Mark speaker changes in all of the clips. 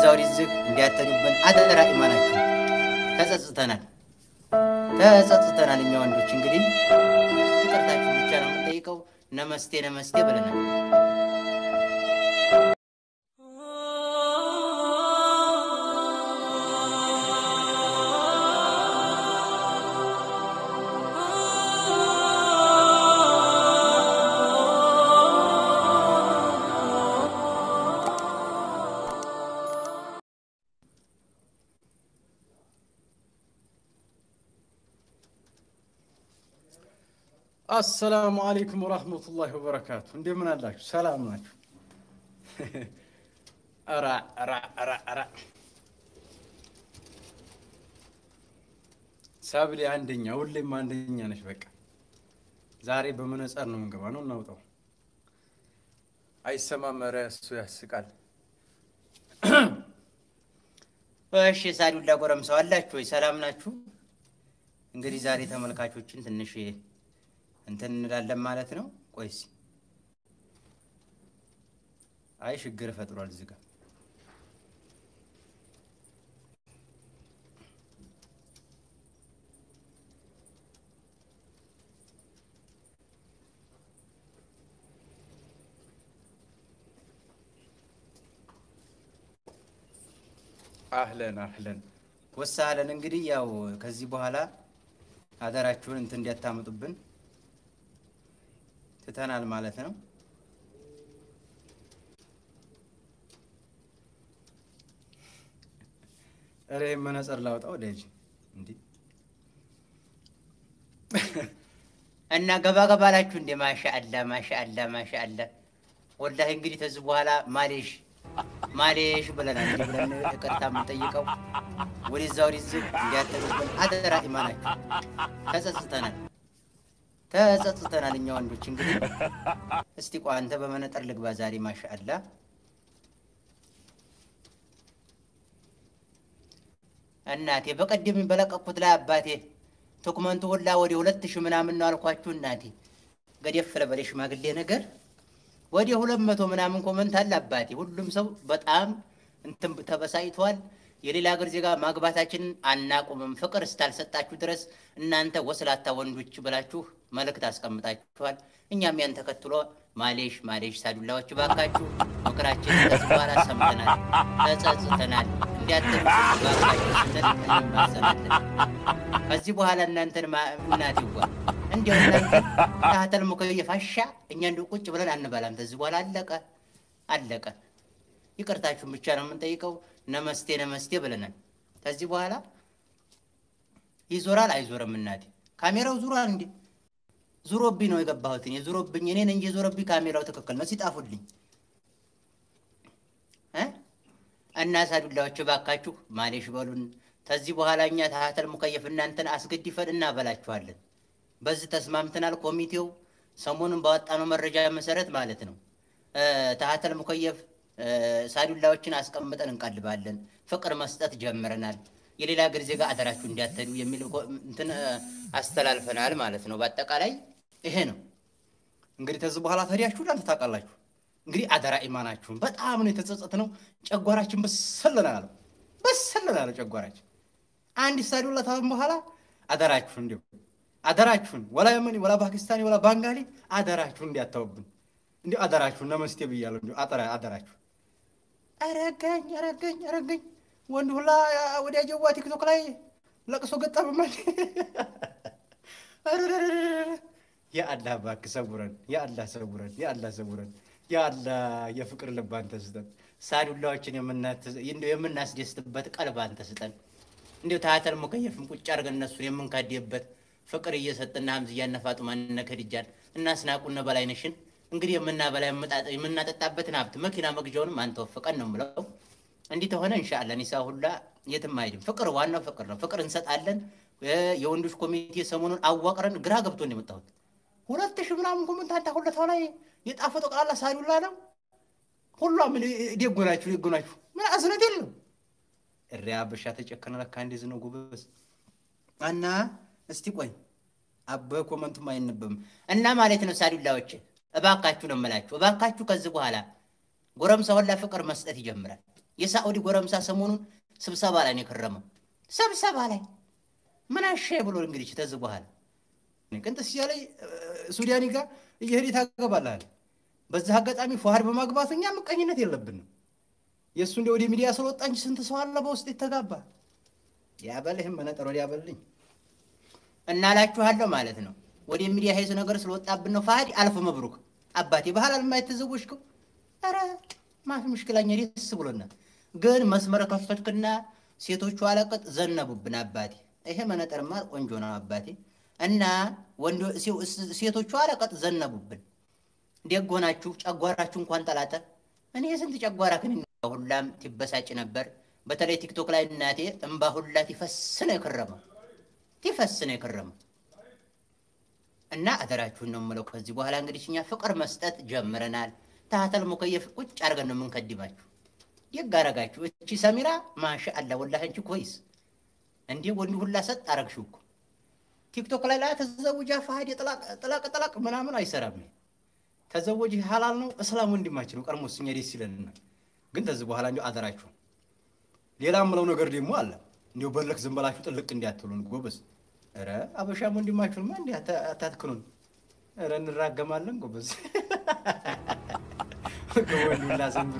Speaker 1: ወዲህ ዝግ እንዲያተኙብን አደራ ኢማናችሁ ተጸጽተናል ተጸጽተናል። እኛ ወንዶች እንግዲህ ይቅርታችሁ ብቻ ነው የምንጠይቀው። ነመስቴ ነመስቴ ብለናል።
Speaker 2: አሰላሙ አለይኩም ወራህመቱላሂ ወበረካቱ። እንደምን አላችሁ? ሰላም ናችሁ? ኧረ ኧረ ኧረ ኧረ ሰብሌ አንደኛ፣ ሁሌም አንደኛ ነች። በቃ ዛሬ በመነጸር ነው የምንገባ ነው እናውጣው። አይሰማም። ኧረ እሱ ያስቃል።
Speaker 1: እሺ ሳዱላ ጎረምሰው አላችሁ ወይ? ሰላም ናችሁ? እንግዲህ ዛሬ ተመልካቾችን ትንሽ እንትን እንላለን ማለት ነው። ቆይስ አይ ችግር ፈጥሯል እዚህ ጋር
Speaker 2: አህለን አህለን
Speaker 1: ወሳለን። እንግዲህ ያው ከዚህ በኋላ አደራችሁን እንትን እንዲያታምጡብን ትተናል ማለት ነው።
Speaker 2: ኧረ ይሄን መነጽር ላውጣው ደጅ እንዲህ
Speaker 1: እና ገባ ገባ አላችሁ እንደ ማሻአላ ማሻአላ ማሻአላ። ወላሂ እንግዲህ ከዚህ በኋላ ማሌሽ ማሌሽ ብለናል። እንዲህ ብለን ይቅርታ የምንጠይቀው ወደዛ ወደዚህ እንዲያተሉብን አደራ ኢማናችሁ ተጸጽተናል ተጸጽተናል እኛ ወንዶች እንግዲህ እስቲ ቆይ አንተ በመነጠር ልግባ ዛሬ ማሻአላ እናቴ በቀደም በለቀኩት ላይ አባቴ ዶክመንቱ ሁላ ወደ ሁለት ሺህ ምናምን ነው አልኳችሁ እናቴ ገደፍ ለበለ ሽማግሌ ነገር ወደ ሁለት መቶ ምናምን ኮመንት አለ አባቴ ሁሉም ሰው በጣም እንትን ተበሳጭቷል የሌላ ሀገር ዜጋ ማግባታችንን አናቁምም ፍቅር እስታልሰጣችሁ ድረስ እናንተ ወስላታ ወንዶች ብላችሁ መልእክት አስቀምጣችኋል። እኛም ያን ተከትሎ ማሌሽ ማሌሽ ሳዱላዎች ባካችሁ ምክራችን ከዚህ በኋላ ሰምተናል፣ ተጸጽተናል እንዲያትሉ ባካችሁ ስንል እንማጸናለን። ከዚህ በኋላ እናንተን እናት ይዋ እንዲያው እናንተ ታህተል ሙከየፍ አሻ እኛ እንዲሁ ቁጭ ብለን አንበላም። ከዚህ በኋላ አለቀ አለቀ። ይቅርታችሁን ብቻ ነው የምንጠይቀው። ነመስቴ ነመስቴ ብለናል። ከዚህ በኋላ ይዞራል አይዞርም። እናቴ ካሜራው ዙሯል እንዴ? ዙሮብኝ ነው የገባሁት እኔ ዙሮብኝ፣ እኔን እንጂ ዞሮብኝ ካሜራው ትክክል ነው። ሲጣፉልኝ እ እና ሳዱላዎች ባካችሁ ማሌሽ በሉን። ከዚህ በኋላ እኛ ታህተል ሙከየፍ እናንተን አስገድፈን እናበላችኋለን። በዚህ ተስማምተናል። ኮሚቴው ሰሞኑን ባወጣነው መረጃ መሰረት ማለት ነው ታህተል ሙከየፍ ሳዱላዎችን አስቀምጠን እንቀልባለን። ፍቅር መስጠት ጀምረናል። የሌላ ሀገር ዜጋ አደራችሁ እንዲያተዱ የሚል እንትን አስተላልፈናል ማለት ነው። በአጠቃላይ ይሄ ነው
Speaker 2: እንግዲህ ከዚህ በኋላ ተዲያችሁ እናንተ ታውቃላችሁ። እንግዲህ አደራ ኢማናችሁን በጣም ነው የተጸጸት ነው። ጨጓራችን በሰለና አለው በሰለና አለው ጨጓራችን። አንድ ሳዱላ ታም በኋላ አደራችሁን እንዲሁ አደራችሁን ወላ የመኒ ወላ ፓኪስታኒ ወላ ባንጋሊ አደራችሁን እንዲያታውብን እንዲሁ አደራችሁን ነመስቴ ብያለሁ። እንዲሁ አደራችሁ አረገኝ አረገኝ አረገኝ ወንድ ሁላ ወዲያ ጀዋ ቲክቶክ ላይ ለቅሶ ገጠመማል። የአላህ እባክህ ሰውረን፣ የአላህ ሰውረን፣ የአላህ ሰውረን፣ የአላህ የፍቅር ልብ አንተ ስጠን።
Speaker 1: ሳዱላዎችን የምናስደስትበት ቀልብ አንተ ስጠን። እንዲሁ ታህተል ሙከየፍም ቁጭ አድርገን እነሱን የምንካድበት ፍቅር እየሰጥና ሀምዝያነ ፋጡማን እነ ከድጃን እና አስናቁነ በላይነሽን እንግዲህ የምናበላ የምናጠጣበትን ሀብት መኪና መግዣውንም አንተ ወፍቀን ነው የምለው። እንዲህ ተሆነ እንሻአላ ኒሳ ሁላ የትም አይድም። ፍቅር ዋናው ፍቅር ነው። ፍቅር እንሰጣለን። የወንዶች ኮሚቴ ሰሞኑን አዋቅረን ግራ ገብቶን የመጣሁት ሁለት ሺህ ምናምን ኮመንት አንተ ሁለታው ላይ የጣፈጠው ቃላ ሳዱላ ነው። ሁሏም ደጎናችሁ ደጎናችሁ ምን አዝነት የለው እሪያ አበሻ ተጨከነ ለካ እንደዚህ ነው ጎበዝ። እና እስቲ ቆይ አበ ኮመንቱም አይነበብም እና ማለት ነው ሳዱላዎች እባካችሁ ነው የምላችሁ፣ እባካችሁ ከዚህ በኋላ ጎረምሳ ሁላ ፍቅር መስጠት ይጀምራል። የሳዑዲ ጎረምሳ ሰሞኑን ስብሰባ ላይ ነው የከረመው። ስብሰባ ላይ ምን አሻ ብሎ እንግዲህ ተዝ በኋላ ቅንጥስ ላይ ሱዳኒ ጋር እየሄድ ታገባልሃል። በዛ አጋጣሚ ፏሃድ በማግባቱ እኛ ምቀኝነት የለብንም። የእሱ እንደ ወደ ሚዲያ ስለወጣ እንጂ ስንት ሰው አለ በውስጥ የተጋባ ያበልህም መነጠር ወዲያ በልኝ እናላችኋለሁ ማለት ነው። ወደ ሚዲያ ሄዝ ነገር ስለወጣብን ነው። ፋሃድ አልፍ መብሩክ አባቴ ባህል አልማይተዘወሽከው ኧረ ማፊ ምሽክላኛ ደስ ብሎናል። ግን መስመር ከፈትክና ሴቶቹ አለቅጥ ዘነቡብን አባቴ። ይሄ መነጠርማ ቆንጆ ነው አባቴ። እና ወንዶ ሴቶቹ አለቅጥ ዘነቡብን። ደግ ሆናችሁ ጨጓራችሁ እንኳን ጠላጠ። እኔ የስንት ጨጓራ ክን ሁላም ትበሳጭ ነበር። በተለይ ቲክቶክ ላይ እናቴ እምባ ሁላ ቲፈስ ነው የከረመው ቲፈስ ነው የከረመው። እና አደራችሁን ነው የምለው። ከዚህ በኋላ እንግዲህ እኛ ፍቅር መስጠት ጀምረናል። ታህተል ሙከየፍ ቁጭ አድርገን ነው የምንከድማችሁ። ደግ አረጋችሁ። እቺ ሰሚራ ማሻ አላ ወላሂ አንቺ ኮይስ እንዴ ወንድ ሁላ ሰጥ አረግሽው እኮ ቲክቶክ ላይ ላይ ተዘውጃ ፋሃድ ጥላቅ ጥላቅ ምናምን አይሰራም። ተዘወጅ ሀላል ነው እስላም ወንድማችን ነው። ቀድሞስ እኛ ደስ ይለንና ግን ከዚህ በኋላ እንዲ አደራችሁ። ሌላ ምለው ነገር ደግሞ አለ እንዲሁ በለክ ዝም በላችሁ ጥልቅ እንዲያትሉን ጎበዝ። ኧረ አበሻም ወንድማችሁንማ እንዲ አታትክኑን። ኧረ እንራገማለን ጎበዝ ወንዱላ ዘንብሮ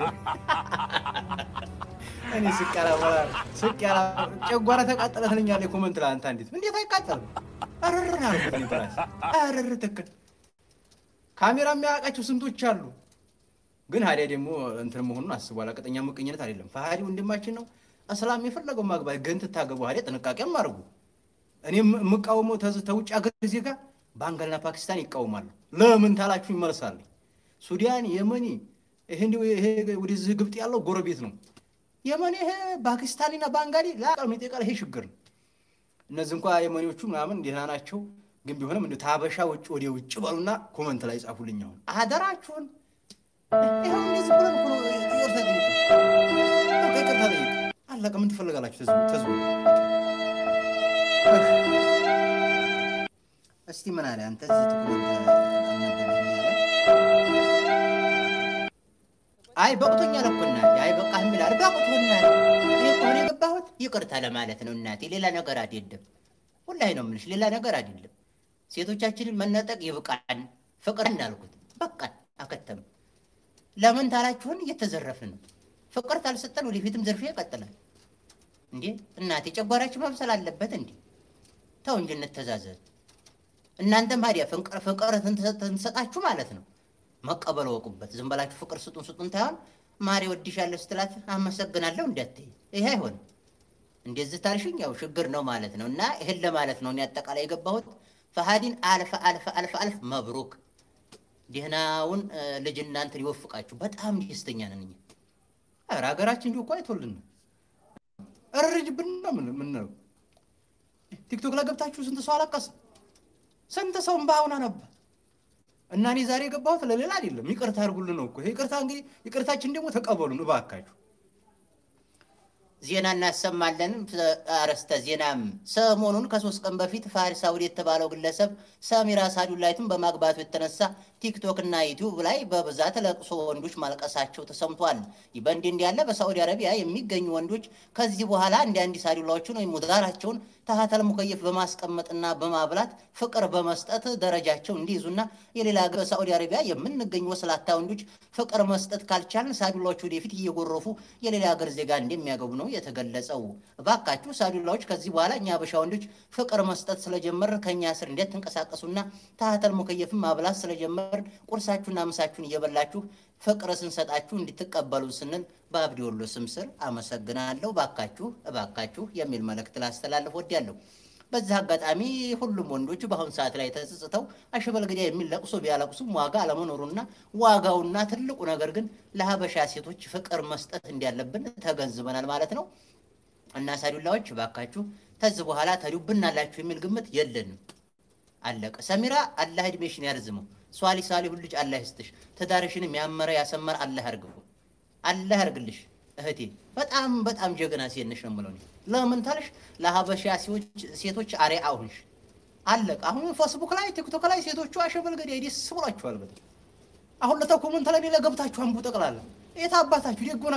Speaker 1: እኔ ስቀላ ስቀላ ጨጓራ ተቃጠለ ትለኛለህ። ኮመንት ላይ አንተ እንዴት እንዴት አይቃጠልም? አረር አልኩት በራሴ አረር ትክክል ካሜራ የሚያውቃቸው ስንቶች አሉ። ግን ሀዲያ ደግሞ እንትን መሆኑን አስቧል። ቀጠኛ ምቀኝነት አይደለም። ፈሀዲ ወንድማችን ነው። እስላም የፈለገው ማግባት ግን ትታገቡ ሀዲያ ጥንቃቄም አድርጉ። እኔ የምቃወመው ተውጭ ሀገር ዜጋ ባንጋልና ፓኪስታን ይቃወማሉ። ለምን ታላችሁ ይመልሳል። ሱዳን፣ የመኒ ይሄ እንዲሁ ይሄ ወደዚህ ግብጥ ያለው ጎረቤት ነው። የመኒ ይሄ ፓኪስታኒና ባንጋሊ ለአቀል ሚጤቃል ይሄ ችግር ነው። እነዚህ እንኳ የመኒዎቹ ምናምን ደህና ናቸው። ግን ቢሆንም እንደ ታበሻ ውጭ ወደ ውጭ በሉና ኮመንት ላይ ጻፉልኝ። አሁን አደራችሁን ይኸው እንደዚህ ብለን እኮ ነው ይቅርታ ጠይቅ ይቅርታ ጠይቅ አለቀ። ምን ትፈልጋላችሁ? ተዝቡ ተዝቡ። እስቲ ምን አለ አንተ እዚህ ትኩረት አይ በቅቶኛል እኮ እናቴ። አይ በቃ የሚላል በቅቶኛል። እኔ ከሆነ የገባሁት ይቅርታ ለማለት ነው እናቴ፣ ሌላ ነገር አይደለም። ሁላይ ነው የምልሽ፣ ሌላ ነገር አይደለም። ሴቶቻችንን መነጠቅ ይብቃን። ፍቅር እንዳልኩት በቃን፣ አከተም። ለምን ታላችሁን እየተዘረፍን ነው። ፍቅር ታልሰጠን ወደፊትም ዝርፊያ ይቀጥላል። እንዴ እናቴ ጨጓራችን መብሰል አለበት እንዴ? ተው እንጂ እንተዛዘዝ። እናንተም ታዲያ ፍቅር ትንሰጣችሁ ማለት ነው መቀበል ወቁበት። ዝም በላችሁ ፍቅር ስጡን ስጡን ታይሆን ማሪ ወድሻለሁ ስትላት አመሰግናለሁ እንዳትይ፣ ይሄ አይሆንም። እንደዚህ ታልሽኝ ያው ችግር ነው ማለት ነው። እና ይህን ለማለት ነው እኔ አጠቃላይ የገባሁት። ፈሀዲን አልፈ አልፈ አልፈ አልፍ መብሩክ፣ ደህናውን ልጅ እናንተን ይወፍቃችሁ። በጣም ደስተኛ ነን እኛ። ኧረ ሀገራችን እንዲሁ እኮ አይቶልን እርጅብን ነው ምንለው። ቲክቶክ ላይ ገብታችሁ ስንት ሰው አለቀሰ፣ ስንት ሰው እምባውን አነባ። እና እኔ ዛሬ የገባሁት ለሌላ አይደለም፣ ይቅርታ አድርጉልን ነው እኮ። ይቅርታ እንግዲህ ይቅርታችን ደግሞ ተቀበሉን እባካችሁ። ዜና እናሰማለን። አርዕስተ ዜናም ሰሞኑን ከሶስት ቀን በፊት ፋሪስ ሳውዲ የተባለው ግለሰብ ሰሚራ ሳዱላይትን በማግባቱ የተነሳ ቲክቶክ እና ዩቲዩብ ላይ በብዛት ለቅሶ ወንዶች ማልቀሳቸው ተሰምቷል። ይህ በእንዲህ እንዳለ በሳዑዲ አረቢያ የሚገኙ ወንዶች ከዚህ በኋላ እንዲ አንዲ ሳዱላዎችን ወይም ሙዳራቸውን ታህተል ሙከየፍ በማስቀመጥና በማብላት ፍቅር በመስጠት ደረጃቸው እንዲይዙና የሌላ ሀገር በሳዑዲ አረቢያ የምንገኙ ወስላታ ወንዶች ፍቅር መስጠት ካልቻልን ሳዱላዎች ወደፊት እየጎረፉ የሌላ ሀገር ዜጋ እንደሚያገቡ ነው የተገለጸው። እባካችሁ ሳዱላዎች ከዚህ በኋላ እኛ አበሻ ወንዶች ፍቅር መስጠት ስለጀመር ከእኛ ስር እንዴት ትንቀሳቀሱና ታህተል ሙከየፍን ማብላት ስለጀመር ቁርሳችሁና ምሳችሁን እየበላችሁ ፍቅር ስንሰጣችሁ እንድትቀበሉ ስንል በአብዲ ወሎ ስም ስር አመሰግናለሁ። ባካችሁ እባካችሁ የሚል መልእክት ላስተላልፍ ወዲያለሁ። በዚህ አጋጣሚ ሁሉም ወንዶች በአሁኑ ሰዓት ላይ ተጸጽተው አሸበል ገዳ የሚል ለቅሶ ቢያለቅሱም ዋጋ አለመኖሩና ዋጋውና ትልቁ ነገር ግን ለሀበሻ ሴቶች ፍቅር መስጠት እንዳለብን ተገንዝበናል ማለት ነው። እና ሳዱላዎች ባካችሁ ተዚህ በኋላ ተዱብናላችሁ የሚል ግምት የለንም። አለቀ። ሰሚራ አላህ እድሜሽን ያርዝመው። ሷሊ ሳሊሁን ልጅ አላህ ይስጥሽ። ትዳርሽንም ያመረ ያሰመረ አላህ ያርግፉ። አላህ ያርግልሽ እህቴ። በጣም በጣም ጀግና ሴት ነሽ ነው የምለው እኔ። ለምን ታልሽ ለሀበሻ ሴቶች አርአያ ሁንሽ። አለቀ። አሁን ፌስቡክ ላይ ቲክቶክ ላይ ሴቶቹ አሸበል ገዳይ ደስ ብሏችኋል። በጣም አሁን ለታ ኮመንት ላይ ሌላ ገብታችሁ አንቡ ጠቅላላ የት አባታችሁ ደጎ ናችሁ።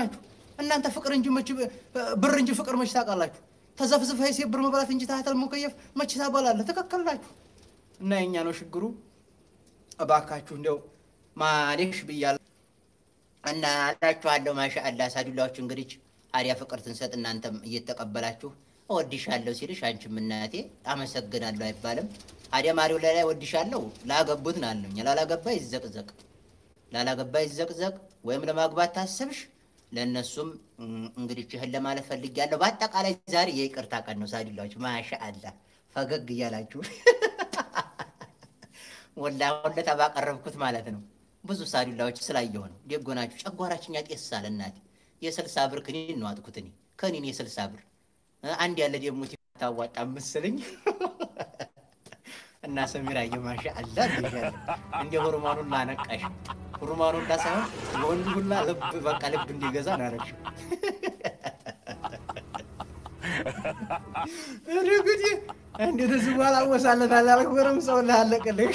Speaker 2: እናንተ ፍቅር እንጂ መች ብር እንጂ ፍቅር መች ታውቃላችሁ? ተዘፍዝፈህ ሴት ብር መብላት እንጂ ታህተል ሙከየፍ መች ታበላለህ? ትክክል ናችሁ። እና የኛ ነው ችግሩ። እባካችሁ እንዲያው ማሌሽ ብያለሁ
Speaker 1: እና እላችኋለሁ ማሻአላ ሳዱላዎች እንግዲህ አዲያ ፍቅር ትንሰጥ እናንተም እየተቀበላችሁ እወድሻለሁ ሲልሽ አንቺም እናቴ አመሰግናለሁ አይባልም። አዲያ ማሪው ላይ ላይ እወድሻለሁ ላገቡት ናለኝ ላላገባ ይዘቅዘቅ ላላገባ ይዘቅዘቅ ወይም ለማግባት ታሰብሽ ለእነሱም እም፣ እንግዲህ ይህን ለማለት ፈልጊያለሁ። በአጠቃላይ ዛሬ የይቅርታ ቀን ነው ሳዱላዎች ማሻአላ ፈገግ እያላችሁ ወላ ወለታ ባቀረብኩት ማለት ነው። ብዙ ሳዱላዎች ስላየሁ ነው። ደጎናችሁ ጨጓራችን ያጤሳል። እናቴ የስልሳ ብር ክኒን ነው አጥኩት እኔ ከኒን የስልሳ ብር እ፣ አንድ ያለ ደግሞ ታዋጣ ምስልኝ እና ሰሚራ የማሻ አላ ብያለሁ። እንደ ሁርማኑን ላነቃሽ ሁርማኑን ላ ሳይሆን የወንዱ ሁላ ልብ በቃ ልብ እንዲገዛ ነው ያደረግሽው።
Speaker 2: እንግዲህ እንዴት እዚህ በኋላ ወሳለታል አልክበረም ሰው ላለቅልህ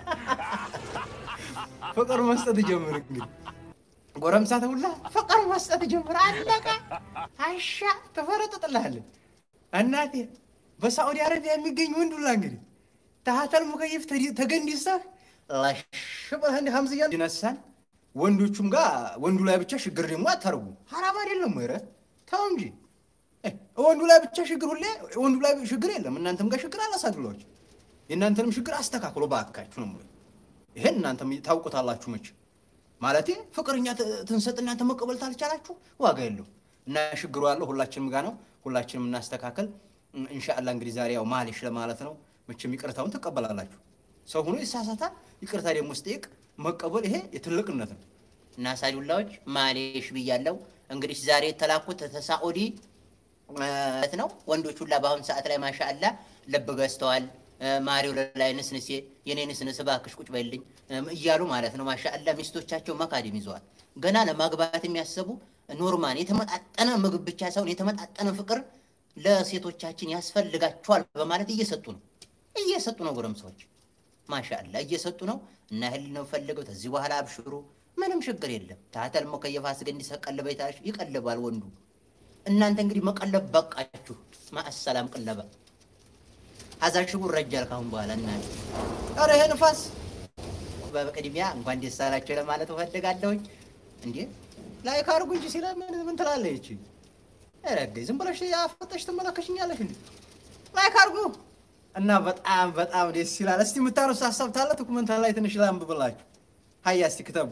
Speaker 2: ፍቅር መስጠት ጀምር። እንግዲህ ጎረምሳ ተውላ ፍቅር መስጠት ጀምር። አለቀ። አሻ ተፈረጥጥልሃለን። እናቴ በሳዑዲ አረቢያ የሚገኝ ወንድ ሁላ እንግዲህ ታህተል ሙከይፍ ተገንዲሰህ ላሽ ብለህ እንዲህ ሀምዝያ ይነሳል። ወንዶቹም ጋር ወንዱ ላይ ብቻ ችግር ደግሞ አታርጉ። ሀራም አይደለም ወይ? ኧረ ተው እንጂ ወንዱ ላይ ብቻ ችግር ሁሌ ወንዱ ላይ ችግር የለም። እናንተም ጋር ችግር አላሳድሏች። የእናንተንም ችግር አስተካክሎ በአካችሁ ነው የምለው። ይሄን እናንተም ታውቁታላችሁ። መች ማለቴ ፍቅርኛ ትንሰጥ እናንተ መቀበል ታልቻላችሁ ዋጋ የለው እና ችግሩ ያለው ሁላችንም ጋር ነው። ሁላችንም እናስተካከል። እንሻአላ እንግዲህ ዛሬ ያው ማሌሽ ለማለት ነው። መቼም ይቅርታውን ትቀበላላችሁ። ሰው ሆኖ ይሳሳታል። ይቅርታ ደግሞ ስጠይቅ መቀበል ይሄ የትልቅነት ነው።
Speaker 1: እና ሳዱላዎች ማሌሽ ብያለው። እንግዲህ ዛሬ የተላኩት ተሳዑዲ ማለት ነው። ወንዶች ሁላ በአሁኑ ሰዓት ላይ ማሻአላ ልብ ገዝተዋል። ማሪው ላይ ንስንሴ የኔ ንስንስ እባክሽ ቁጭ በልኝ እያሉ ማለት ነው። ማሻአላ ሚስቶቻቸው መካድም ይዘዋል። ገና ለማግባት የሚያሰቡ ኖርማን የተመጣጠነ ምግብ ብቻ ሳይሆን የተመጣጠነ ፍቅር ለሴቶቻችን ያስፈልጋቸዋል በማለት እየሰጡ ነው እየሰጡ ነው። ጎረምሳዎች ማሻአላ እየሰጡ ነው። እና ህል ነው ፈልገው ከዚህ በኋላ አብሽሩ፣ ምንም ችግር የለም። ታተል ሞከየፍ አስገ እንዲሰቀልበ ይቀልባል ወንዱ እናንተ እንግዲህ መቀለብ በቃችሁ። ማአሰላም ቅለባ ሀዛ ሽጉር ረጃል ካሁን በኋላ እናንተ
Speaker 2: ኧረ ይሄ ንፋስ
Speaker 1: በቅድሚያ እንኳን ደስ አላችሁ ለማለት እፈልጋለሁኝ። እንዴ ላይክ አድርጉ እንጂ ሲለ ምን ምን ትላለህ? ይቺ ረገ ዝም ብለሽ ያፈጠሽ ትመለከሽኛለሽ እንዴ? ላይክ አድርጉ እና በጣም በጣም ደስ ይላል። እስቲ የምታነሱ ሀሳብ ታለ ዶኩመንት ላይ ትንሽ ላንብብላችሁ። ሀያ እስቲ ክተቡ።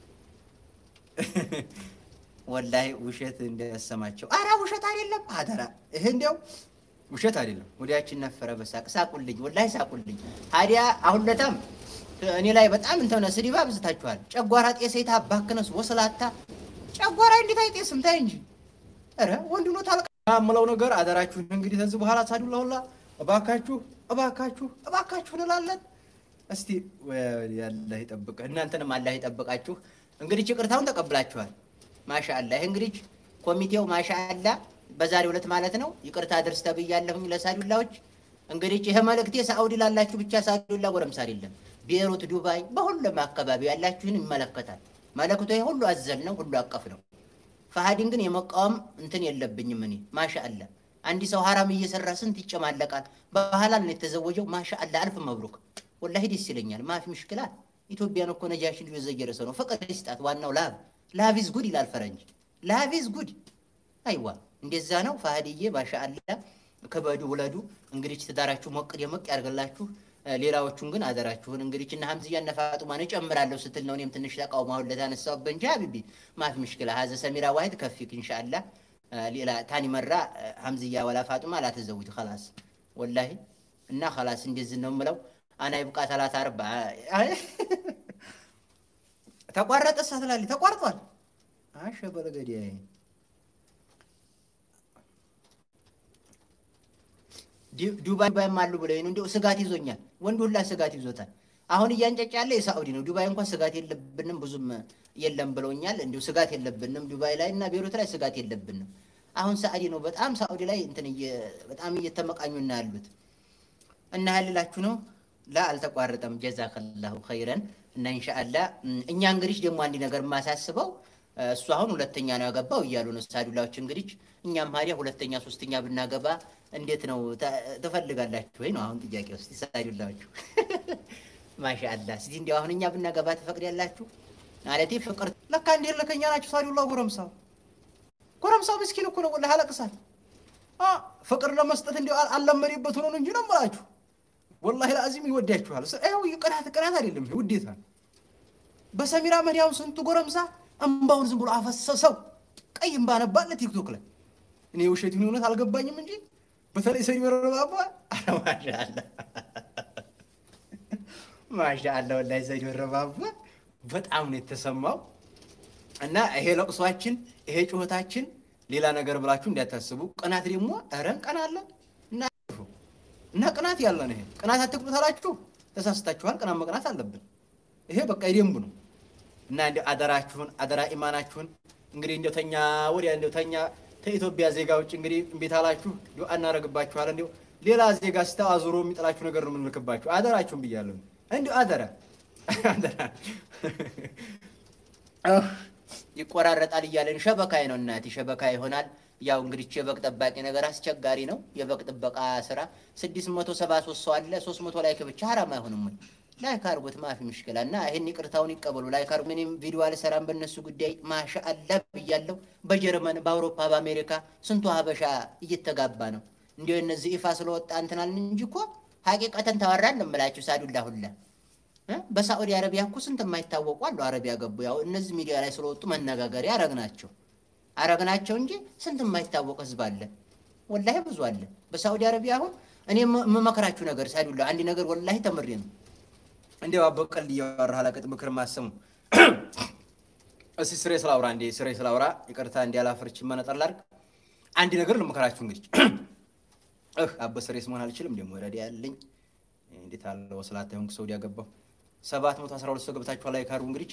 Speaker 1: ወላሂ ውሸት እንዳያሰማቸው። አረ ውሸት አይደለም፣ አደራ ይሄ እንዲያው ውሸት አይደለም። ወዲያችን ነፈረ በሳቅ ሳቁልኝ፣ ወላሂ ሳቁልኝ። ታዲያ አሁን ለታም እኔ ላይ በጣም እንተነ ስድብ አብዝታችኋል። ጨጓራ ጤሰይታ ባክነስ ወስላታ ጨጓራ እንዴት አይጤስም? ታይ እንጂ ኧረ ወንድ ነው ታልቃ የምለው ነገር አደራችሁን። እንግዲህ ከዚህ በኋላ ሳዱላ ሁላ እባካችሁ እባካችሁ እባካችሁ እንላለን። እስቲ አላህ ይጠብቅ፣ እናንተንም አላህ ይጠብቃችሁ። እንግዲህ ይቅርታውን ተቀብላችኋል። ማሻአላ ይህ እንግዲህ ኮሚቴው ማሻአላ በዛሬው ዕለት ማለት ነው ይቅርታ ድርስ ተብያለሁኝ ለሳዱላዎች። እንግዲህ ይሄ መልእክቴ ሳኡዲ ላላችሁ ብቻ ሳዱላ ጎረምሳ አይደለም፣ ቤሩት፣ ዱባይ፣ በሁሉም አካባቢ ያላችሁን ይመለከታል። መልእክቱ ይሄ ሁሉ አዘል ነው፣ ሁሉ አቀፍ ነው። ፈሃዲን ግን የመቃወም እንትን የለብኝም እኔ ማሻአላ። አንድ ሰው ሀራም እየሰራ ስንት ይጨማለቃል። በሐላል ነው የተዘወጀው። ማሻአላ አልፍ መብሩክ፣ ወላሂ ደስ ይለኛል። ማፊ ምሽክላ ኢትዮጵያን እኮ ነጃሽን የዘየረ ሰው ነው። ፍቅር ይስጣት። ዋናው ላቭ ላቭ ኢዝ ጉድ ይላል ፈረንጅ። ላቭ ኢዝ ጉድ አይዋ እንደዛ ነው። ፋህድዬ ማሻአላ ከበዱ ውለዱ። እንግዲህ ትዳራችሁ ሞቅ ደመቅ ያርገላችሁ። ሌላዎቹን ግን አደራችሁን እንግዲህ እና ሀምዝያ እነ ፋጡማን እጨምራለሁ ስትል ነው እኔም ትንሽ ተቃውሞ አሁን ለታነሳሁበት እንጂ ሀቢቢ ማፊ ምሽክላ ሀዘ ሰሚራ ዋሂድ ከፊክ ኢንሻአላ ሌላ ታኒ መራ ሀምዝያ ወላ ፋጡማ ላተዘውጅ ከላስ ወላሂ እና ከላስ እንደዚህ ነው የምለው። አና ይብቃ ሰላሳ አርባ ተቋረጠ ሳትላሊ ተቋርጧል። አሸ በለገዲያ ዱባይ ባይም አሉ ብለው ነው እንዲያው ስጋት ይዞኛል። ወንድ ሁላ ስጋት ይዞታል። አሁን እያንጨጫ ያለ የሳዑዲ ነው። ዱባይ እንኳን ስጋት የለብንም ብዙም የለም ብለውኛል። እንዲሁ ስጋት የለብንም ዱባይ ላይ እና ቤሩት ላይ ስጋት የለብንም። አሁን ሳዑዲ ነው በጣም ሳዑዲ ላይ እንትን በጣም እየተመቃኙ እና ያሉት እና ያልላችሁ ነው። ላ አልተቋረጠም። ጀዛከላሁ ኸይረን እና ኢንሻአላ እኛ እንግዲህ ደግሞ አንድ ነገር የማሳስበው እሱ አሁን ሁለተኛ ነው ያገባው እያሉ ነው ሳዱላዎች። እንግዲህ እኛም ሀዲያ ሁለተኛ ሶስተኛ ብናገባ እንዴት ነው ተ- ትፈልጋላችሁ ወይ ነው አሁን ጥያቄ ውስጥ ሳዱላዎቹ። ማሻአላ እስቲ እንዲያው አሁን እኛ ብናገባ ትፈቅዳላችሁ? ማለቴ ፍቅር
Speaker 2: ለካ እንዴ ለከኛ ናችሁ ሳዱላ ጎረምሳው ጎረምሳው ምስኪን እኮ ነው ወላሂ ያለቅሳል አ ፍቅር ለመስጠት እንዲያው አል- አልለመደበት ሆኖ ነው እንጂ ነው የምላችሁ ወላሂ ለአዚም ይወዳችኋል ስ- ይኸው ቅናት ቅናት አይደለም ይሄ ውዴታ ነው በሰሚራ መዲያው ስንቱ ጎረምሳ እምባውን ዝም ብሎ አፈሰሰው ቀይ እምባ ነባለ ቲክቶክ ላይ እኔ ውሸት ይሁን እውነት አልገባኝም እንጂ በተለይ ሰሚራ ረባባ
Speaker 1: አረ ማሻአላ ማሻአላ ወላሂ ዘይድ ወረባባ
Speaker 2: በጣም ነው የተሰማው እና ይሄ ለቅሷችን ይሄ ጩኸታችን ሌላ ነገር ብላችሁ እንዳታስቡ። ቅናት ደግሞ ኧረ እንቀናለን እና እና ቅናት ያለ ነው። ይሄ ቅናት አትቅኑ ታላችሁ ተሳስታችኋል። ቅናት መቅናት አለብን። ይሄ በቃ የደንቡ ነው እና እንደ አደራችሁን አደራ ኢማናችሁን እንግዲህ እንደው ተኛ ወዲያ እንደው ተኛ ከኢትዮጵያ ዜጋ ውጭ እንግዲህ እምቢ ታላችሁ እንደው እናደርግባችኋል። እንደው ሌላ ዜጋ ስታ አዙሮ የሚጥላችሁ ነገር ነው የምንልክባችሁ። አደራችሁን ብያለሁ። እንዲሁ አደራ አደራ
Speaker 1: ይቆራረጣል እያለን ሸበካይ ነው እናቴ ሸበካ ይሆናል። ያው እንግዲህ የበግ ጠባቂ ነገር አስቸጋሪ ነው። የበግ ጥበቃ ስራ ስድስት መቶ ሰባ ሶስት ሰው አለ። ሶስት መቶ ላይክ ብቻ ሀራም አይሆንም ወይ? ላይክ አርጉት ማፊ ምሽክላ እና ይህን ይቅርታውን ይቀበሉ። ላይክ አርጉ። ምንም ቪዲዮ አልሰራም በእነሱ ጉዳይ ማሻአላ ብያለሁ። በጀርመን በአውሮፓ በአሜሪካ ስንቱ ሀበሻ እየተጋባ ነው። እንዲሁ እነዚህ ይፋ ስለወጣ እንትናልን እንጂ እኮ ሀቂቀተን ተወራን ነው የምላችሁ ሳዱላ ሁላ እ? በሳዑዲ አረቢያ እኮ ስንት የማይታወቁ አሉ። አረቢያ ገቡ። ያው እነዚህ ሚዲያ ላይ ስለወጡ መነጋገሪያ አረግናቸው አረግናቸው እንጂ ስንት የማይታወቅ ህዝብ አለ። ወላሂ ብዙ አለ በሳዑዲ አረቢያ። አሁን እኔ የምመክራችሁ ነገር ሳዱላ አንድ ነገር ወላሂ ተምሬ ነው።
Speaker 2: እንዲያው አበቀል እያወራህ አላቅጥ ምክር ማሰሙ እስቲ ስሬ ስላውራ እንዴ ስሬ ስላውራ ይቅርታ እንዲ ያላፈርች መነጠር ላድርግ። አንድ ነገር ልምከራችሁ እንግዲህ እህ አበ ስሬስ መሆን አልችልም። ደግሞ ረዲ ያለኝ እንዴት አለ ወስላታ ሆንክ ሰው ያገባው ሰባት መቶ አስራ ሁለት ሰው ገብታችሁ ላይ ካርቡ እንግዲህ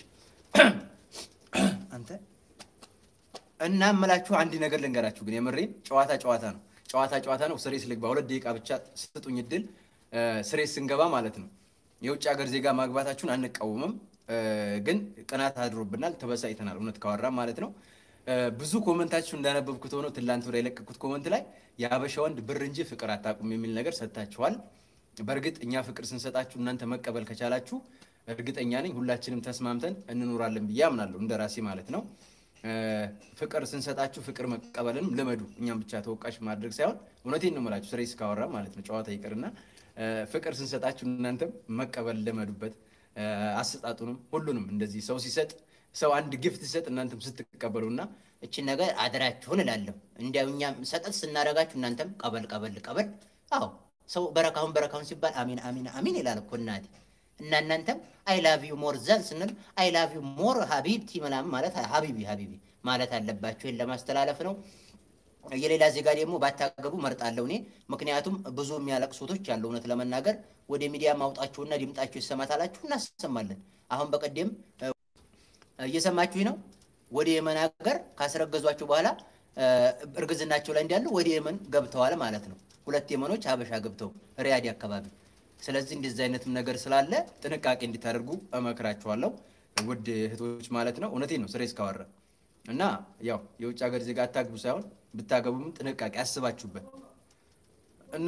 Speaker 2: አንተ እና እምላችሁ አንድ ነገር ልንገራችሁ ግን የምሬን ጨዋታ ጨዋታ ነው። ጨዋታ ጨዋታ ነው። ስሬስ ልግባ። ሁለት ደቂቃ ብቻ ስጡኝ እድል። ስሬስ ስንገባ ማለት ነው የውጭ ሀገር ዜጋ ማግባታችሁን አንቃወምም፣ ግን ቅናት አድሮብናል፣ ተበሳጭተናል። እውነት ካወራ ማለት ነው። ብዙ ኮመንታችሁ እንዳነበብኩት ሆነው ትላንት ወደ የለቀኩት ኮመንት ላይ የሀበሻ ወንድ ብር እንጂ ፍቅር አታውቁም የሚል ነገር ሰጥታችኋል። በእርግጥ እኛ ፍቅር ስንሰጣችሁ እናንተ መቀበል ከቻላችሁ እርግጠኛ ነኝ ሁላችንም ተስማምተን እንኖራለን ብዬ አምናለሁ፣ እንደ ራሴ ማለት ነው። ፍቅር ስንሰጣችሁ ፍቅር መቀበልንም ልመዱ። እኛም ብቻ ተወቃሽ ማድረግ ሳይሆን እውነቴን ነው የምላችሁ፣ ስሬስ ካወራ ማለት ነው ጨዋታ ይቅርና ፍቅር ስንሰጣችሁ እናንተም መቀበል ልመዱበት። አሰጣጡንም ሁሉንም እንደዚህ ሰው ሲሰጥ ሰው አንድ ጊፍት ሲሰጥ እናንተም ስትቀበሉ እና
Speaker 1: እችን ነገር አደራችሁን እላለሁ። እንዲያው እኛም ሰጠት ስናደርጋችሁ እናንተም ቀበል ቀበል ቀበል። አዎ ሰው በረካሁን በረካሁን ሲባል አሚን አሚን አሚን ይላል እኮ እናቴ። እና እናንተም አይ ላቭ ዩ ሞር ዘን ስንል አይ ላቭ ዩ ሞር ሀቢብቲ ምናምን ማለት ሀቢቢ ሀቢቢ ማለት አለባችሁ። ይህን ለማስተላለፍ ነው። የሌላ ዜጋ ደግሞ ባታገቡ መርጣለሁ እኔ። ምክንያቱም ብዙ የሚያለቅሱቶች ያለው እውነት ለመናገር ወደ ሚዲያ ማውጣችሁና ድምጣችሁ ይሰማታላችሁ፣ እናሰማለን። አሁን በቀደም እየሰማችሁኝ ነው። ወደ የመን ሀገር ካስረገዟቸው በኋላ እርግዝናቸው ላይ እንዳሉ ወደ የመን ገብተዋል ማለት ነው። ሁለት የመኖች ሀበሻ ገብተው ሪያዲ አካባቢ። ስለዚህ እንደዚህ አይነትም ነገር ስላለ ጥንቃቄ እንዲታደርጉ እመክራችኋለሁ ውድ እህቶች ማለት ነው። እውነቴን ነው ስሬስ ካወራ እና ያው የውጭ ሀገር ዜጋ አታግቡ ሳይሆን ብታገቡም ጥንቃቄ አስባችሁበት እና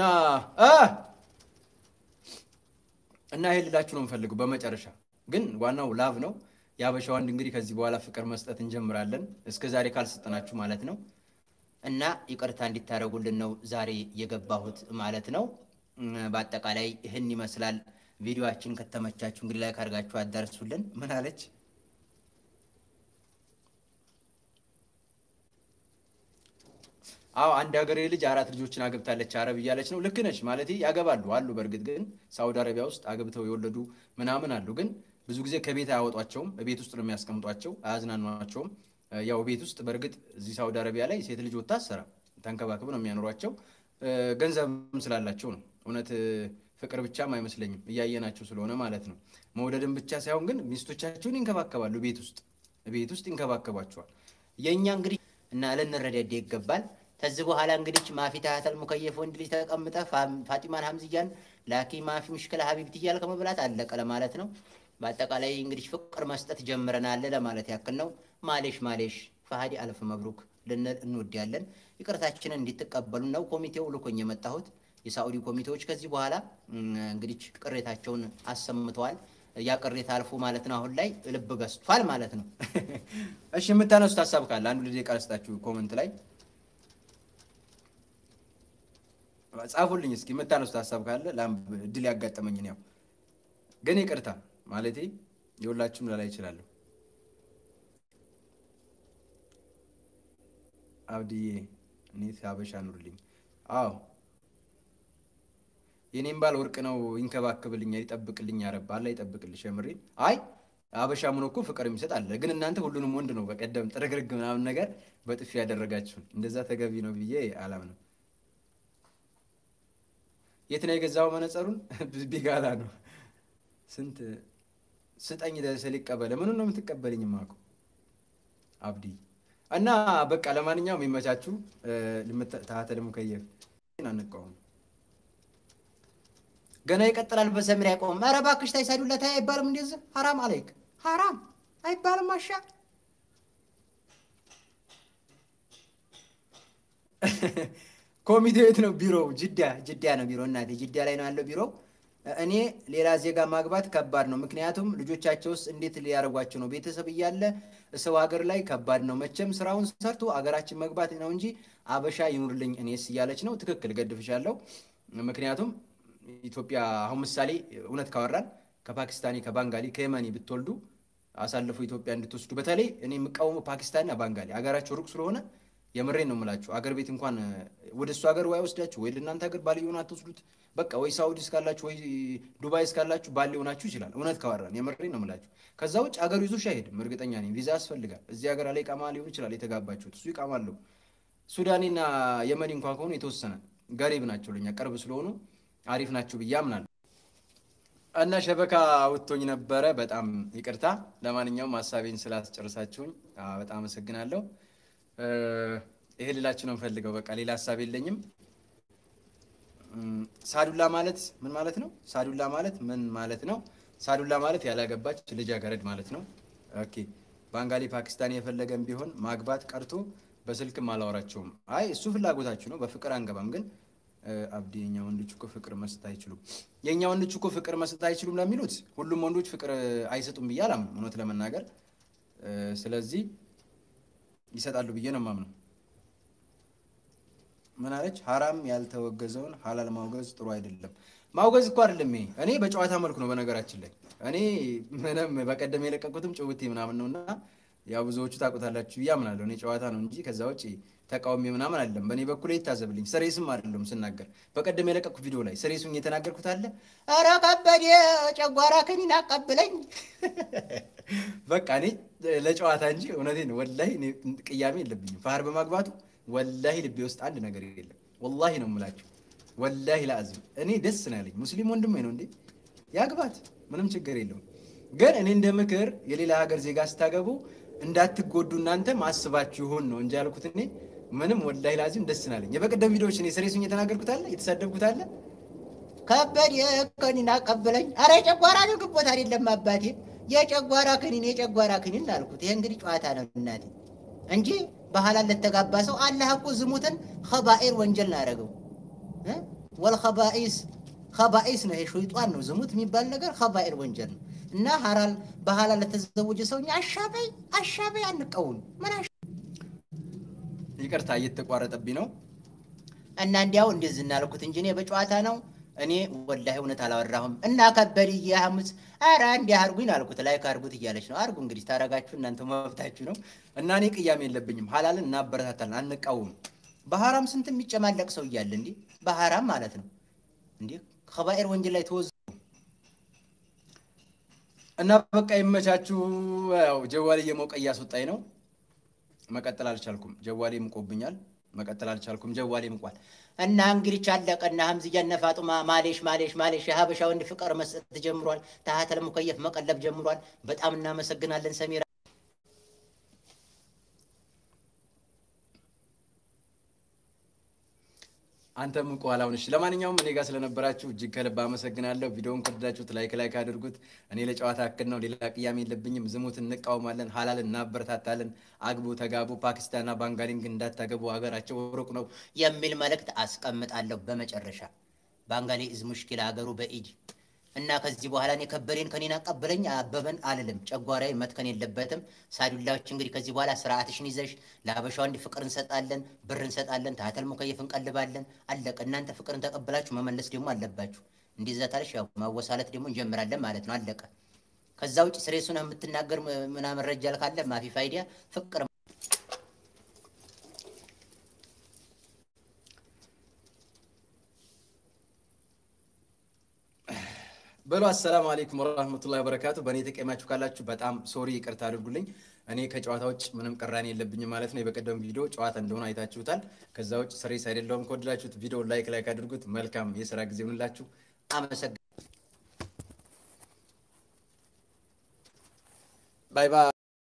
Speaker 1: እና ይሄ ልላችሁ ነው የምፈልገው። በመጨረሻ ግን ዋናው ላቭ ነው። የሀበሻ ወንድ እንግዲህ ከዚህ በኋላ ፍቅር መስጠት እንጀምራለን። እስከ ዛሬ ካልሰጠናችሁ ማለት ነው። እና ይቅርታ እንዲታደርጉልን ነው ዛሬ የገባሁት ማለት ነው። በአጠቃላይ ይህን ይመስላል። ቪዲዮችን ከተመቻችሁ እንግዲህ ላይ ካርጋችሁ አዳርሱልን። ምን አለች? አዎ አንድ ሀገሬ ልጅ አራት ልጆችን አገብታለች አረብ እያለች ነው። ልክ ነች ማለት ያገባሉ አሉ። በእርግጥ ግን ሳውዲ አረቢያ ውስጥ አገብተው የወለዱ ምናምን አሉ። ግን ብዙ ጊዜ ከቤት አያወጧቸውም። ቤት ውስጥ ነው የሚያስቀምጧቸው፣ አያዝናኗቸውም። ያው ቤት ውስጥ በእርግጥ እዚህ ሳውዲ አረቢያ ላይ ሴት ልጅ ወታ አሰራ ተንከባክብ ነው የሚያኖሯቸው። ገንዘብም ስላላቸው ነው። እውነት ፍቅር ብቻም አይመስለኝም እያየናቸው ስለሆነ ማለት ነው። መውደድም ብቻ ሳይሆን ግን ሚስቶቻቸውን ይንከባከባሉ። ቤት ውስጥ ቤት ውስጥ ይንከባከቧቸዋል። የእኛ እንግዲህ እና ልንረዳዳ ይገባል። ከዚህ በኋላ እንግዲህ ማፊ ታህተል ሙከየፍ ወንድ ልጅ ተቀምጠ ፋጢማን ሀምዝያን ላኪ ማፊ ምሽክለ ሀቢብት እያል ከመብላት አለቀ ለማለት ነው። በአጠቃላይ እንግዲህ ፍቅር መስጠት ጀምረናል ለማለት ያክል ነው። ማሌሽ ማሌሽ ፈሃዲ አልፍ መብሩክ ልንል እንወዳለን። ይቅርታችንን እንዲትቀበሉ ነው ኮሚቴው ልኮኝ የመጣሁት። የሳዑዲ ኮሚቴዎች ከዚህ በኋላ እንግዲህ ቅሬታቸውን አሰምተዋል። ያ ቅሬታ አልፎ ማለት ነው አሁን ላይ ልብ ገዝቷል ማለት ነው።
Speaker 2: እሺ የምታነሱት ሀሳብ ካለ አንዱ ልጅ ቃል ስጣችሁ ኮመንት ላይ ጻፉልኝ እስኪ የምታነሱት ሀሳብ ካለ እድል ያጋጠመኝን ያው ግን ይቅርታ ማለቴ የሁላችሁም ላላይ ይችላለሁ። አብድዬ እኔ ሀበሻ ኑርልኝ። አዎ የኔም ባል ወርቅ ነው፣ ይንከባከብልኛል፣ ይጠብቅልኝ። ያረባ አላ ይጠብቅልሽ። የምሬን አይ አበሻ ምን እኮ ፍቅር የሚሰጥ አለ። ግን እናንተ ሁሉንም ወንድ ነው በቀደም ጥርግርግ ምናምን ነገር በጥፊ ያደረጋችሁን። እንደዛ ተገቢ ነው ብዬ አላምንም። የት ነው የገዛው መነጸሩን? ቢጋላ ነው። ስንት ስጠኝ ስል ይቀበለ። ምኑን ነው የምትቀበልኝ? ማኮ አብዲ እና በቃ ለማንኛውም የሚመቻችሁ ታህተ ሙከየፍ አንቃወም
Speaker 1: ገና ይቀጥላል። በሰሚር አይቆምም። ኧረ እባክሽ ታይሳዱለት አይባልም። እንደዚህ ሐራም አለይክ ሐራም አይባልም። አሻ
Speaker 2: ኮሚቴ የት ነው ቢሮው?
Speaker 1: ጅዳ ጅዳ ነው ቢሮ። እናቴ ጅዳ ላይ ነው ያለው ቢሮው። እኔ ሌላ ዜጋ ማግባት ከባድ ነው። ምክንያቱም ልጆቻቸውስ እንዴት ሊያደርጓቸው ነው? ቤተሰብ እያለ ሰው ሀገር ላይ ከባድ ነው። መቼም ስራውን ሰርቶ አገራችን መግባት ነው እንጂ አበሻ ይኑርልኝ እኔስ እያለች ነው። ትክክል ገድፍሻለሁ። ምክንያቱም ኢትዮጵያ አሁን ምሳሌ እውነት ካወራን ከፓኪስታኒ ከባንጋሊ ከየመኒ ብትወልዱ አሳልፎ ኢትዮጵያ እንድትወስዱ በተለይ እኔ የምቃወመው ፓኪስታንና ባንጋሊ አገራቸው ሩቅ ስለሆነ የምሬን ነው የምላችሁ። አገር ቤት እንኳን ወደ እሱ ሀገር ወይ ወስዳችሁ ወይ ለእናንተ ሀገር ባል ሆን አትወስዱት። በቃ ወይ ሳውዲ እስካላችሁ ወይ ዱባይ እስካላችሁ ባል ሊሆናችሁ ይችላል። እውነት ካወራን የምሬን ነው የምላችሁ። ከዛ ውጭ አገሩ ይዞሽ አይሄድም። እርግጠኛ ነኝ ቪዛ ያስፈልጋል። እዚህ ሀገር ላይ ቃማ ሊሆን ይችላል የተጋባችሁት፣ እሱ ይቃማለሁ። ሱዳኔና የመኒ እንኳን ከሆኑ የተወሰነ ገሪብ ናቸው፣ ለኛ ቅርብ ስለሆኑ አሪፍ ናቸው ብዬ አምናለሁ። እና ሸበካ አውጥቶኝ ነበረ። በጣም ይቅርታ። ለማንኛውም ሀሳቤን ስላስጨርሳችሁኝ በጣም አመሰግናለሁ። ይሄ ልላችሁ ነው የምፈልገው። በቃ ሌላ ሀሳብ የለኝም። ሳዱላ ማለት ምን ማለት ነው? ሳዱላ ማለት ምን ማለት ነው? ሳዱላ ማለት ያላገባች ልጃገረድ ማለት ነው። ኦኬ ባንጋሊ ፓኪስታኒ የፈለገም ቢሆን ማግባት ቀርቶ በስልክም አላወራቸውም። አይ እሱ ፍላጎታችሁ ነው። በፍቅር አንገባም ግን አብዲ የኛ ወንዶች እኮ ፍቅር መስጠት አይችሉም። የእኛ ወንዶች እኮ ፍቅር መስጠት አይችሉም ለሚሉት ሁሉም ወንዶች ፍቅር አይሰጡም ብዬ አላምንም፣ እውነት ለመናገር ስለዚህ ይሰጣሉ ብዬ ነው የማምነው። ምን አለች? ሀራም ያልተወገዘውን ሀላል ማውገዝ ጥሩ አይደለም። ማውገዝ እኮ አይደለም ይሄ። እኔ በጨዋታ መልኩ ነው በነገራችን ላይ እኔ ምንም በቀደም የለቀቁትም ጭውቴ ምናምን ነው እና ያው ብዙዎቹ ታውቁታላችሁ ብዬ አምናለሁ። እኔ ጨዋታ ነው እንጂ ከዛ ውጭ ተቃውሚ ምናምን አይደለም። በእኔ በኩል ይታዘብልኝ። ስሬስም አይደለም ስናገር። በቀደም የለቀኩት ቪዲዮ ላይ ስሬሱን የተናገርኩት አለ። ኧረ ከበደ ጨጓራ ክኒን አቀብለኝ።
Speaker 2: በቃ እኔ ለጨዋታ እንጂ እውነቴን ወላሂ እኔ ቅያሜ የለብኝም። ፋር በማግባቱ ወላሂ ልቤ ውስጥ አንድ ነገር የለም። ወላሂ ነው የምላቸው። ወላሂ ለአዝም እኔ ደስ ነው ያለኝ። ሙስሊም ወንድሜ ነው እንዴ ያግባት፣ ምንም ችግር የለውም። ግን እኔ እንደ ምክር የሌላ ሀገር ዜጋ ስታገቡ እንዳትጎዱ እናንተ ማስባችሁ ይሆን ነው እንጂ ያልኩት እኔ ምንም ወላሂ ላዚም ደስ ናለኝ። የበቀደም ቪዲዮዎች እኔ ስሬሱኝ የተናገርኩት አለ የተሳደብኩት አለ
Speaker 1: ከበድ ከኒን አቀብለኝ። አረ የጨጓራ ንግቦት አይደለም አባቴ፣ የጨጓራ ክኒን የጨጓራ ክኒን አልኩት። ይሄ እንግዲህ ጨዋታ ነው እናቴ እንጂ በሐላል ለተጋባ ሰው አላህ እኮ ዝሙትን ከባኤር ወንጀል ነው ያደረገው። ወልከባኢስ ከባኢስ ነው ይሄ ሸይጧን ነው ዝሙት የሚባል ነገር ከባኤር ወንጀል ነው እና ሐላል በሐላል ለተዘወጀ ሰው እኛ አሻበይ አሻበይ አንቀውም። ምን
Speaker 2: ይቅርታ እየተቋረጠብኝ ነው
Speaker 1: እና እንዲያው እንደዚህ እናልኩት እንጂ እኔ በጨዋታ ነው። እኔ ወላሂ እውነት አላወራሁም። እና ከበድዬ ሐሙስ ኧረ እንዲህ አድርጉኝ አልኩት። ላይክ አድርጉት እያለች ነው። አድርጉ እንግዲህ ታረጋችሁ እናንተ መብታችሁ ነው።
Speaker 2: እና እኔ ቅያሜ የለብኝም። ሐላልን እናበረታታለን፣ አንቃወም።
Speaker 1: በሐራም ስንት የሚጨማለቅ ሰው እያለ እንዲህ በሐራም ማለት ነው እንዲህ ከባኤር ወንጀል ላይ ተወዝ
Speaker 2: እና በቃ ይመቻችሁ። ያው ጀዋሌ እየሞቀ እያስወጣኝ ነው። መቀጠል አልቻልኩም። ጀዋሌ ምቆብኛል። መቀጠል አልቻልኩም። ጀዋሌ ምቋል።
Speaker 1: እና እንግዲህ ቻለቀና ሀምዝያ እነ ፋጡማ ማሌሽ ማሌሽ ማሌሽ የሀበሻ ወንድ ፍቅር መስጠት ጀምሯል። ታህተል ሙከየፍ መቀለብ ጀምሯል። በጣም እናመሰግናለን ሰሚራ።
Speaker 3: አንተም እንቁ አላውን። እሺ ለማንኛውም እኔ ጋር ስለነበራችሁ እጅግ ከልብ አመሰግናለሁ። ቪዲዮውን ከወደዳችሁት ላይክ ላይክ አድርጉት። እኔ ለጨዋታ ያክል ነው፣ ሌላ ቅያሜ የለብኝም። ዝሙት እንቃወማለን፣ ሀላልን እናበረታታለን። አግቡ፣ ተጋቡ። ፓኪስታንና ባንጋሊንግ እንዳታገቡ፣ ሀገራቸው ሩቅ ነው
Speaker 1: የሚል መልእክት አስቀምጣለሁ። በመጨረሻ ባንጋሊ እዝ ሙሽኪል ሀገሩ በኢድ እና ከዚህ በኋላ እኔ ከበሬን ከኔን አቀበለኝ አበበን አልልም። ጨጓራዬ መትከን የለበትም። ሳዱላዎች እንግዲህ ከዚህ በኋላ ስርዓትሽን ይዘሽ ለሀበሻው እንዲህ ፍቅር እንሰጣለን፣ ብር እንሰጣለን፣ ታተል ሙከየፍ እንቀልባለን። አለቀ። እናንተ ፍቅርን ተቀብላችሁ መመለስ ደግሞ አለባችሁ። እንደዛ ታለሽ ያው ማወሳለት ደግሞ እንጀምራለን ማለት ነው። አለቀ። ከዛ ውጭ ስሬሱን የምትናገር ምናምን ረጃል ካለ ማፊ ፋይዲያ ፍቅር
Speaker 3: በሉ አሰላሙ አለይኩም ወራህመቱላሂ ወበረካቱ። በእኔ የተቀየማችሁ ካላችሁ በጣም ሶሪ ይቅርታ አድርጉልኝ። እኔ ከጨዋታ ውጭ ምንም ቅራኔ የለብኝም ማለት ነው። የበቀደም ቪዲዮ ጨዋታ እንደሆነ አይታችሁታል። ከዛ ውጭ ስሬስ አይደለሁም። ከወደዳችሁት ቪዲዮ ላይክ ላይክ አድርጉት። መልካም የስራ ጊዜ ይሁንላችሁ።
Speaker 1: አመሰግ
Speaker 3: ባይ ባይ።